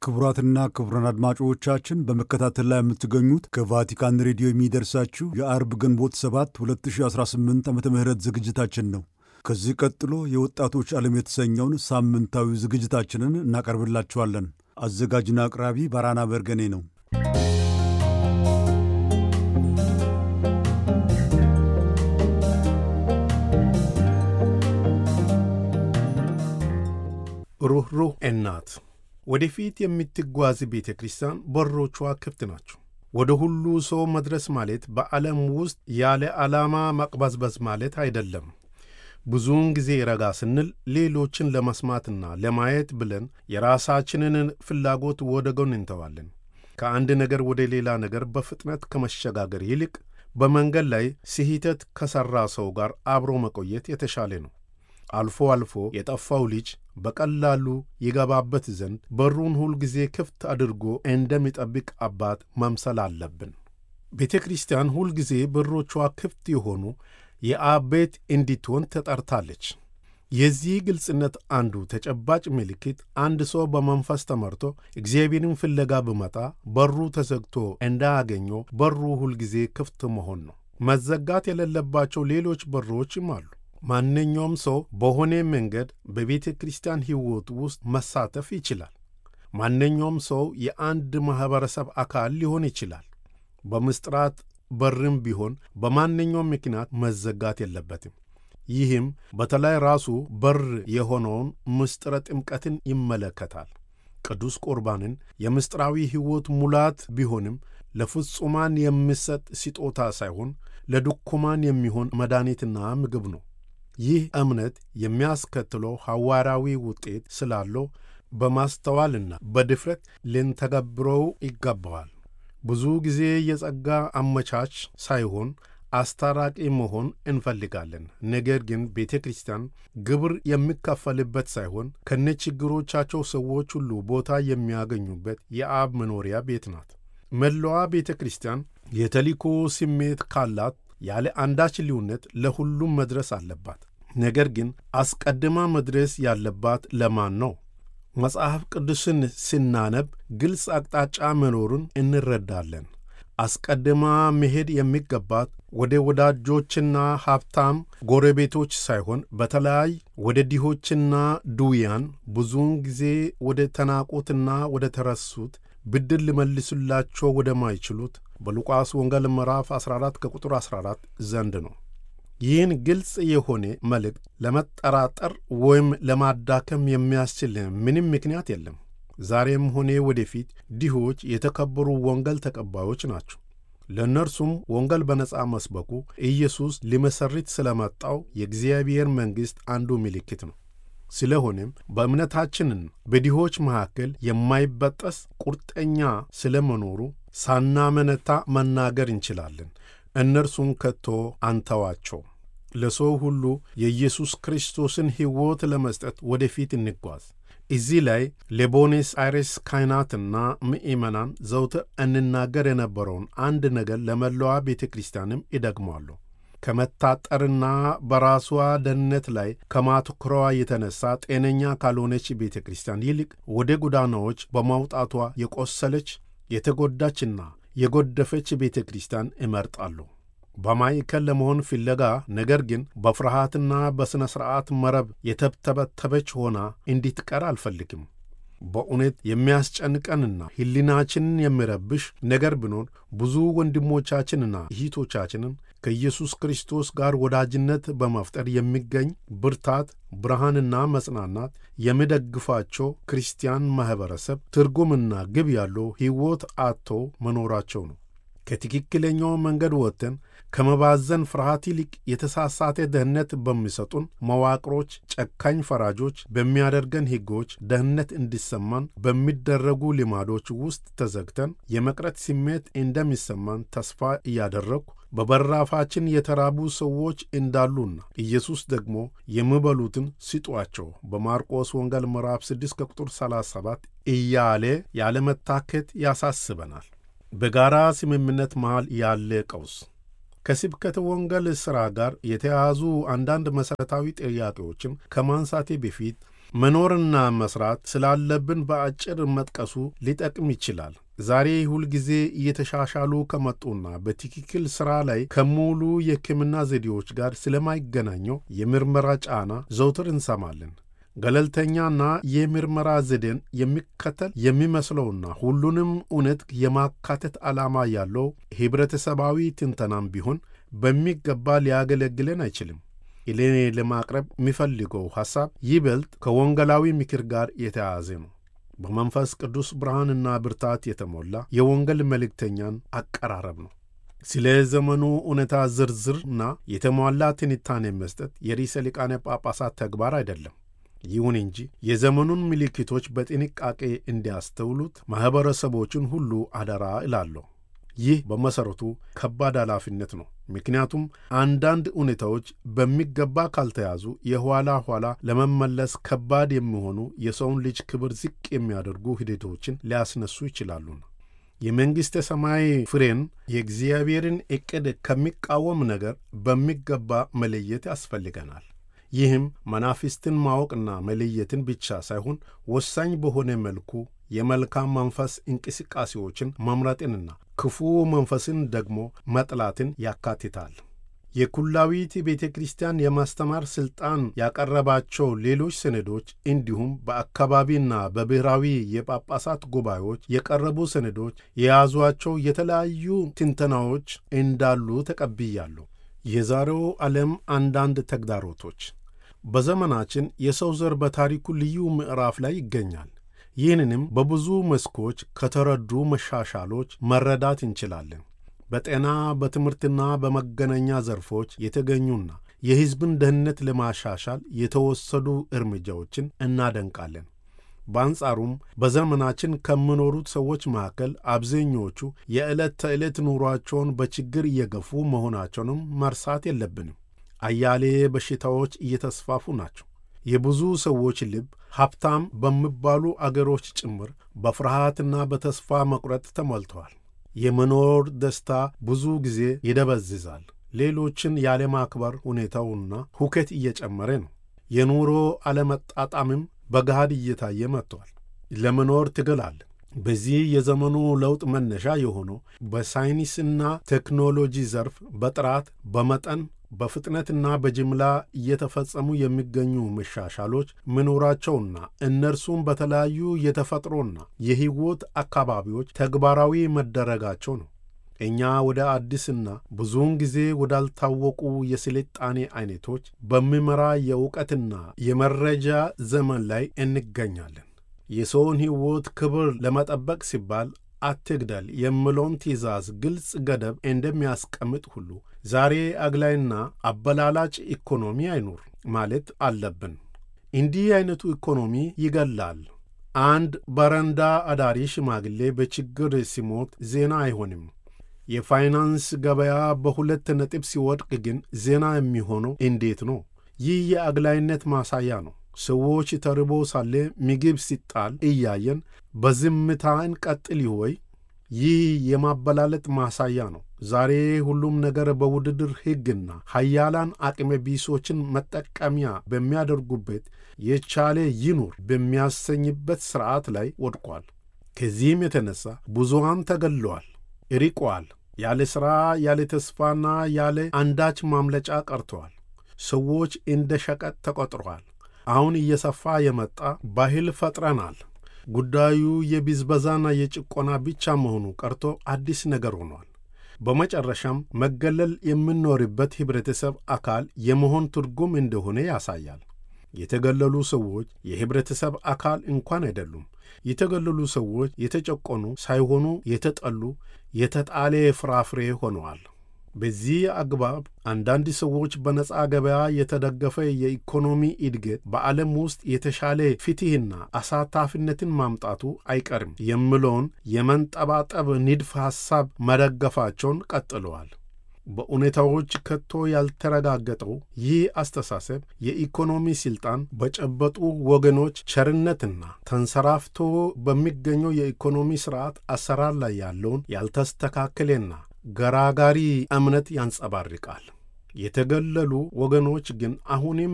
ክቡራትና ክቡራን አድማጮቻችን በመከታተል ላይ የምትገኙት ከቫቲካን ሬዲዮ የሚደርሳችሁ የአርብ ግንቦት 7 2018 ዓ ም ዝግጅታችን ነው። ከዚህ ቀጥሎ የወጣቶች ዓለም የተሰኘውን ሳምንታዊ ዝግጅታችንን እናቀርብላችኋለን። አዘጋጅና አቅራቢ ባራና በርገኔ ነው። ሩኅሩህ እናት ወደፊት የምትጓዝ ቤተ ክርስቲያን በሮቿ ክፍት ናቸው። ወደ ሁሉ ሰው መድረስ ማለት በዓለም ውስጥ ያለ ዓላማ መቅበዝበዝ ማለት አይደለም። ብዙውን ጊዜ ረጋ ስንል ሌሎችን ለመስማትና ለማየት ብለን የራሳችንን ፍላጎት ወደ ጎን እንተዋለን። ከአንድ ነገር ወደ ሌላ ነገር በፍጥነት ከመሸጋገር ይልቅ በመንገድ ላይ ስህተት ከሠራ ሰው ጋር አብሮ መቆየት የተሻለ ነው። አልፎ አልፎ የጠፋው ልጅ በቀላሉ ይገባበት ዘንድ በሩን ሁል ጊዜ ክፍት አድርጎ እንደሚጠብቅ አባት መምሰል አለብን። ቤተ ክርስቲያን ሁል ጊዜ በሮቿ ክፍት የሆኑ የአብ ቤት እንዲትሆን ተጠርታለች። የዚህ ግልጽነት አንዱ ተጨባጭ ምልክት አንድ ሰው በመንፈስ ተመርቶ እግዚአብሔርን ፍለጋ ብመጣ በሩ ተዘግቶ እንዳያገኘው በሩ ሁል ጊዜ ክፍት መሆን ነው። መዘጋት የሌለባቸው ሌሎች በሮችም አሉ። ማንኛውም ሰው በሆነ መንገድ በቤተ ክርስቲያን ሕይወት ውስጥ መሳተፍ ይችላል። ማንኛውም ሰው የአንድ ማኅበረሰብ አካል ሊሆን ይችላል። በምስጢራት በርም ቢሆን በማንኛውም ምክንያት መዘጋት የለበትም። ይህም በተለይ ራሱ በር የሆነውን ምስጢረ ጥምቀትን ይመለከታል። ቅዱስ ቁርባንን የምስጢራዊ ሕይወት ሙላት ቢሆንም ለፍጹማን የሚሰጥ ስጦታ ሳይሆን ለድኩማን የሚሆን መድኃኒትና ምግብ ነው። ይህ እምነት የሚያስከትለው ሐዋርያዊ ውጤት ስላለው በማስተዋልና በድፍረት ልንተገብረው ይገባዋል። ብዙ ጊዜ የጸጋ አመቻች ሳይሆን አስታራቂ መሆን እንፈልጋለን። ነገር ግን ቤተ ክርስቲያን ግብር የሚከፈልበት ሳይሆን ከነችግሮቻቸው ሰዎች ሁሉ ቦታ የሚያገኙበት የአብ መኖሪያ ቤት ናት። መላዋ ቤተ ክርስቲያን የተልእኮ ስሜት ካላት ያለ አንዳች ልዩነት ለሁሉም መድረስ አለባት። ነገር ግን አስቀድማ መድረስ ያለባት ለማን ነው? መጽሐፍ ቅዱስን ስናነብ ግልጽ አቅጣጫ መኖሩን እንረዳለን። አስቀድማ መሄድ የሚገባት ወደ ወዳጆችና ሀብታም ጎረቤቶች ሳይሆን በተለይ ወደ ድሆችና ድውያን፣ ብዙውን ጊዜ ወደ ተናቁትና ወደ ተረሱት፣ ብድር ሊመልሱላቸው ወደማይችሉት በሉቃስ ወንጌል ምዕራፍ 14 ከቁጥር 14 ዘንድ ነው። ይህን ግልጽ የሆነ መልእክት ለመጠራጠር ወይም ለማዳከም የሚያስችል ምንም ምክንያት የለም። ዛሬም ሆነ ወደፊት ድሆች የተከበሩ ወንጌል ተቀባዮች ናቸው። ለእነርሱም ወንጌል በነጻ መስበኩ ኢየሱስ ሊመሠርት ስለመጣው የእግዚአብሔር መንግሥት አንዱ ምልክት ነው። ስለሆነም በእምነታችንን በድሆች መካከል የማይበጠስ ቁርጠኛ ስለመኖሩ ሳናመነታ መናገር እንችላለን። እነርሱን ከቶ አንተዋቸው። ለሰው ሁሉ የኢየሱስ ክርስቶስን ሕይወት ለመስጠት ወደፊት እንጓዝ። እዚህ ላይ ለቦኔስ አይሬስ ካህናትና ምእመናን ዘውትር እንናገር የነበረውን አንድ ነገር ለመላዋ ቤተ ክርስቲያንም ይደግማሉ። ከመታጠርና በራሷ ደህንነት ላይ ከማትኩሯ የተነሳ ጤነኛ ካልሆነች ቤተ ክርስቲያን ይልቅ ወደ ጎዳናዎች በማውጣቷ የቆሰለች የተጎዳችና የጎደፈች ቤተ ክርስቲያን እመርጣሉ። በማዕከል ለመሆን ፍለጋ ነገር ግን በፍርሃትና በሥነ ሥርዓት መረብ የተብተበተበች ሆና እንዲትቀር አልፈልግም። በእውነት የሚያስጨንቀንና ሕሊናችንን የሚረብሽ ነገር ቢኖር ብዙ ወንድሞቻችንና እህቶቻችንን ከኢየሱስ ክርስቶስ ጋር ወዳጅነት በመፍጠር የሚገኝ ብርታት፣ ብርሃንና መጽናናት የሚደግፋቸው ክርስቲያን ማኅበረሰብ ትርጉምና ግብ ያለው ሕይወት አጥተው መኖራቸው ነው። ከትክክለኛው መንገድ ወጥተን ከመባዘን ፍርሃት ይልቅ የተሳሳተ ደህንነት በሚሰጡን መዋቅሮች፣ ጨካኝ ፈራጆች በሚያደርገን ሕጎች ደህንነት እንዲሰማን በሚደረጉ ልማዶች ውስጥ ተዘግተን የመቅረት ስሜት እንደሚሰማን ተስፋ እያደረግኩ በበራፋችን የተራቡ ሰዎች እንዳሉና ኢየሱስ ደግሞ የሚበሉትን ስጧቸው በማርቆስ ወንጌል ምዕራፍ 6 ከቁጥር 37 እያለ ያለመታከት ያሳስበናል። በጋራ ስምምነት መሃል ያለ ቀውስ ከስብከተ ወንጌል ሥራ ጋር የተያያዙ አንዳንድ መሠረታዊ ጥያቄዎችን ከማንሳቴ በፊት መኖርና መስራት ስላለብን በአጭር መጥቀሱ ሊጠቅም ይችላል። ዛሬ ሁልጊዜ እየተሻሻሉ ከመጡና በትክክል ሥራ ላይ ከሙሉ የሕክምና ዘዴዎች ጋር ስለማይገናኘው የምርመራ ጫና ዘውትር እንሰማለን። ገለልተኛና የምርመራ ዘዴን የሚከተል የሚመስለውና ሁሉንም እውነት የማካተት ዓላማ ያለው ኅብረተሰባዊ ትንተናም ቢሆን በሚገባ ሊያገለግለን አይችልም። እኔ ለማቅረብ የሚፈልገው ሐሳብ ይበልጥ ከወንጌላዊ ምክር ጋር የተያያዘ ነው። በመንፈስ ቅዱስ ብርሃንና ብርታት የተሞላ የወንጌል መልእክተኛን አቀራረብ ነው። ስለ ዘመኑ እውነታ ዝርዝርና የተሟላ ትንታኔ መስጠት የርዕሰ ሊቃነ ጳጳሳት ተግባር አይደለም። ይሁን እንጂ የዘመኑን ምልክቶች በጥንቃቄ እንዲያስተውሉት ማኅበረሰቦችን ሁሉ አደራ እላለሁ። ይህ በመሠረቱ ከባድ ኃላፊነት ነው። ምክንያቱም አንዳንድ ሁኔታዎች በሚገባ ካልተያዙ የኋላ ኋላ ለመመለስ ከባድ የሚሆኑ የሰውን ልጅ ክብር ዝቅ የሚያደርጉ ሂደቶችን ሊያስነሱ ይችላሉና የመንግሥተ ሰማይ ፍሬን የእግዚአብሔርን ዕቅድ ከሚቃወም ነገር በሚገባ መለየት ያስፈልገናል። ይህም መናፍስትን ማወቅና መለየትን ብቻ ሳይሆን ወሳኝ በሆነ መልኩ የመልካም መንፈስ እንቅስቃሴዎችን መምረጥንና ክፉ መንፈስን ደግሞ መጥላትን ያካትታል። የኩላዊት ቤተ ክርስቲያን የማስተማር ሥልጣን ያቀረባቸው ሌሎች ሰነዶች እንዲሁም በአካባቢና በብሔራዊ የጳጳሳት ጉባኤዎች የቀረቡ ሰነዶች የያዟቸው የተለያዩ ትንተናዎች እንዳሉ ተቀብያለሁ። የዛሬው ዓለም አንዳንድ ተግዳሮቶች በዘመናችን የሰው ዘር በታሪኩ ልዩ ምዕራፍ ላይ ይገኛል። ይህንንም በብዙ መስኮች ከተረዱ መሻሻሎች መረዳት እንችላለን። በጤና በትምህርትና በመገናኛ ዘርፎች የተገኙና የሕዝብን ደህንነት ለማሻሻል የተወሰዱ እርምጃዎችን እናደንቃለን። በአንጻሩም በዘመናችን ከሚኖሩት ሰዎች መካከል አብዛኞቹ የዕለት ተዕለት ኑሯቸውን በችግር እየገፉ መሆናቸውንም መርሳት የለብንም። አያሌ በሽታዎች እየተስፋፉ ናቸው። የብዙ ሰዎች ልብ ሀብታም በሚባሉ አገሮች ጭምር በፍርሃትና በተስፋ መቁረጥ ተሞልተዋል። የመኖር ደስታ ብዙ ጊዜ ይደበዝዛል። ሌሎችን ያለማክበር ሁኔታውና ሁከት እየጨመረ ነው። የኑሮ አለመጣጣምም በገሃድ እየታየ መጥቷል። ለመኖር ትግል አለ። በዚህ የዘመኑ ለውጥ መነሻ የሆነው በሳይንስና ቴክኖሎጂ ዘርፍ በጥራት በመጠን በፍጥነትና በጅምላ እየተፈጸሙ የሚገኙ መሻሻሎች መኖራቸውና እነርሱም በተለያዩ የተፈጥሮና የሕይወት አካባቢዎች ተግባራዊ መደረጋቸው ነው። እኛ ወደ አዲስና ብዙውን ጊዜ ወዳልታወቁ የስልጣኔ አይነቶች በሚመራ የእውቀትና የመረጃ ዘመን ላይ እንገኛለን። የሰውን ሕይወት ክብር ለመጠበቅ ሲባል አትግደል የሚለውን ትእዛዝ ግልጽ ገደብ እንደሚያስቀምጥ ሁሉ ዛሬ አግላይና አበላላጭ ኢኮኖሚ አይኑር ማለት አለብን። እንዲህ አይነቱ ኢኮኖሚ ይገላል። አንድ በረንዳ አዳሪ ሽማግሌ በችግር ሲሞት ዜና አይሆንም። የፋይናንስ ገበያ በሁለት ነጥብ ሲወድቅ ግን ዜና የሚሆነው እንዴት ነው? ይህ የአግላይነት ማሳያ ነው። ሰዎች ተርቦ ሳለ ምግብ ሲጣል እያየን በዝምታ እንቀጥል ወይ? ይህ የማበላለጥ ማሳያ ነው። ዛሬ ሁሉም ነገር በውድድር ሕግና ሀያላን አቅመ ቢሶችን መጠቀሚያ በሚያደርጉበት የቻለ ይኑር በሚያሰኝበት ሥርዓት ላይ ወድቋል። ከዚህም የተነሣ ብዙሃን ተገለዋል፣ ርቀዋል። ያለ ሥራ፣ ያለ ተስፋና ያለ አንዳች ማምለጫ ቀርተዋል። ሰዎች እንደ ሸቀጥ ተቆጥረዋል። አሁን እየሰፋ የመጣ ባህል ፈጥረናል። ጉዳዩ የብዝበዛና የጭቆና ብቻ መሆኑ ቀርቶ አዲስ ነገር ሆኗል። በመጨረሻም መገለል የምንኖርበት ኅብረተሰብ አካል የመሆን ትርጉም እንደሆነ ያሳያል። የተገለሉ ሰዎች የኅብረተሰብ አካል እንኳን አይደሉም። የተገለሉ ሰዎች የተጨቆኑ ሳይሆኑ የተጠሉ፣ የተጣለ ፍራፍሬ ሆነዋል። በዚህ አግባብ አንዳንድ ሰዎች በነፃ ገበያ የተደገፈ የኢኮኖሚ እድገት በዓለም ውስጥ የተሻለ ፍትሕና አሳታፊነትን ማምጣቱ አይቀርም የሚለውን የመንጠባጠብ ንድፍ ሐሳብ መደገፋቸውን ቀጥለዋል። በሁኔታዎች ከቶ ያልተረጋገጠው ይህ አስተሳሰብ የኢኮኖሚ ሥልጣን በጨበጡ ወገኖች ቸርነትና ተንሰራፍቶ በሚገኘው የኢኮኖሚ ሥርዓት አሰራር ላይ ያለውን ያልተስተካከለና ገራጋሪ እምነት ያንጸባርቃል። የተገለሉ ወገኖች ግን አሁንም